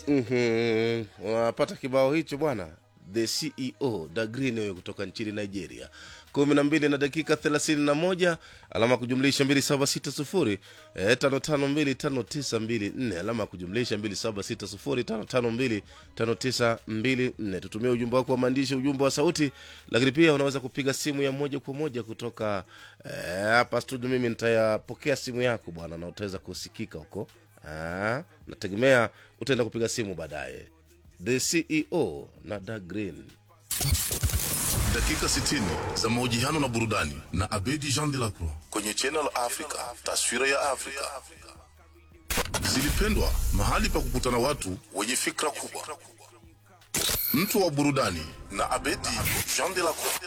Mhm. Unapata kibao hicho bwana, the CEO Da Green huyo kutoka nchini Nigeria. kumi na mbili na dakika thelathini na moja alama ya kujumlisha mbili saba sita sufuri eh, tano tano mbili tano tisa mbili nne alama ya kujumlisha mbili saba sita sufuri tano tano mbili tano tisa mbili nne. Tutumie ujumbe wako wa maandishi, ujumbe wa sauti, lakini pia unaweza kupiga simu ya moja kwa moja kutoka eh, hapa studio. Mimi nitayapokea simu yako bwana, na utaweza kusikika huko. Ah, nategemea utaenda kupiga simu baadaye. The CEO na Da Green. dakika 60 za mahojiano na burudani na Abedi Jean de la Croix kwenye Channel Africa, taswira ya Afrika. Zilipendwa, mahali pa kukutana watu wenye fikra kubwa. Mtu wa burudani na Abedi Jean de la Croix.